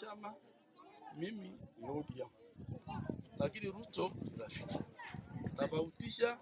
chama, mimi ni ODM, lakini Ruto ni rafiki. Tofautisha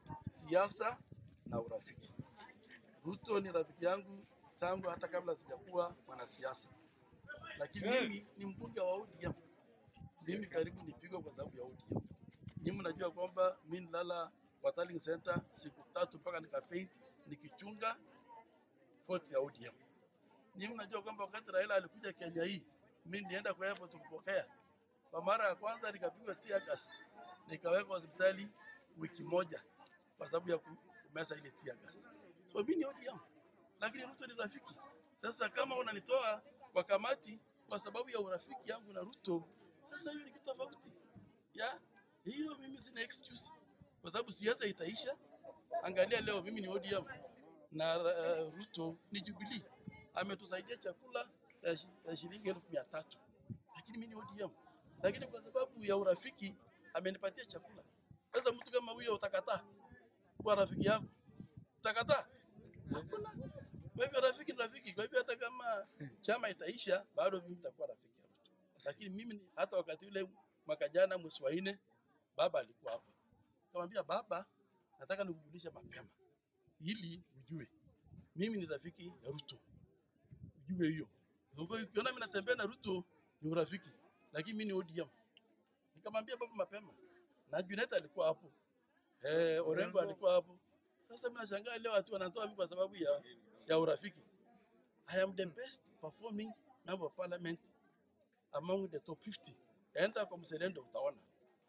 siasa na urafiki. Ruto ni rafiki yangu tangu hata kabla sijakuwa mwanasiasa, lakini mimi ni mbunge wa ODM. Mimi karibu nipigwe kwa sababu ya ODM. Nyinyi mnajua kwamba mimi nilala kwa Darling Center siku tatu mpaka nikafaint nikichunga fort ya ODM. Nyinyi mnajua kwamba wakati Raila alikuja Kenya hii, mimi nilienda kwa airport kupokea. Kwa mara ya kwanza nikapigwa tear gas, nikawekwa hospitali wiki moja kwa sababu ya kumeza ile tear gas. So mimi ni ODM, lakini Ruto ni rafiki. Sasa kama unanitoa kwa kamati kwa sababu ya urafiki yangu na Ruto, sasa hiyo ni kitu tofauti ya hiyo. Mimi sina excuse kwa sababu siasa itaisha. Angalia leo mimi ni ODM na uh, Ruto ni Jubilee, ametusaidia chakula ya shi- ya shilingi elfu mia tatu lakini mimi ni ODM, lakini kwa sababu ya urafiki amenipatia chakula. Sasa mtu kama huyo utakataa kuwa rafiki yako? Utakataa? Hakuna. Kwa hivyo rafiki ni rafiki. Kwa hivyo hata kama chama itaisha, bado mimi nitakuwa rafiki ya Ruto. Lakini mimi ni- hata wakati ule mwaka jana mwezi wa nne, baba alikuwa hapa, kamwambia baba, nataka nikujulishe mapema ili ujue mimi ni rafiki ya Ruto, ujue hiyo. Kwa hiyo Ukiona mimi natembea na Ruto ni urafiki, lakini mimi ni ODM. Nikamwambia baba mapema, na Junet alikuwa hapo, eh, Orengo alikuwa hapo. Sasa mimi nashangaa leo watu wanatoa mimi kwa sababu ya, ya urafiki. I am the best performing member of parliament among the top 50. Enda kwa mselendo utaona.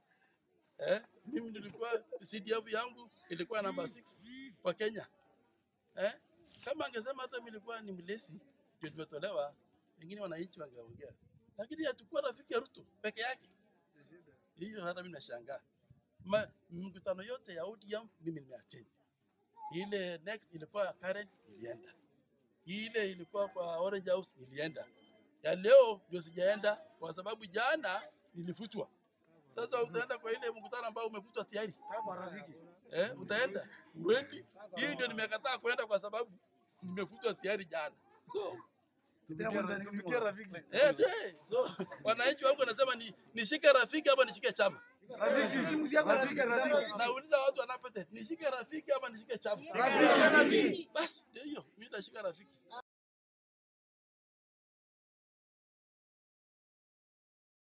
Eh, mimi nilikuwa CDF yangu ilikuwa namba 6 kwa Kenya. Eh? Kama angesema hata mimi nilikuwa ni mlesi ndio nimetolewa, wengine wananchi wangeongea. Lakini hatakuwa rafiki ya Ruto peke yake. Hiyo hata mimi nashangaa. Ma- Mkutano yote ya ODM mimi nimeattend. Ile next ilikuwa Karen nilienda. Ile ilikuwa kwa Orange House nilienda. Ya leo ndio sijaenda kwa sababu jana nilifutwa. Sasa utaenda kwa ile mkutano ambao umefutwa tayari. Eh, utaenda? Uendi? Hii ndio nimekataa kwenda kwa sababu nimefutwa tayari jana. So, Tumikia rafiki. eh, je, so wananchi wangu wanasema ni nishike rafiki ama nishike chama? Rafiki. Rafiki, rafiki. Nauliza watu wanapete, nishike rafiki ama nishike chama? Rafiki. Basi ndio hiyo, mimi nitashika rafiki.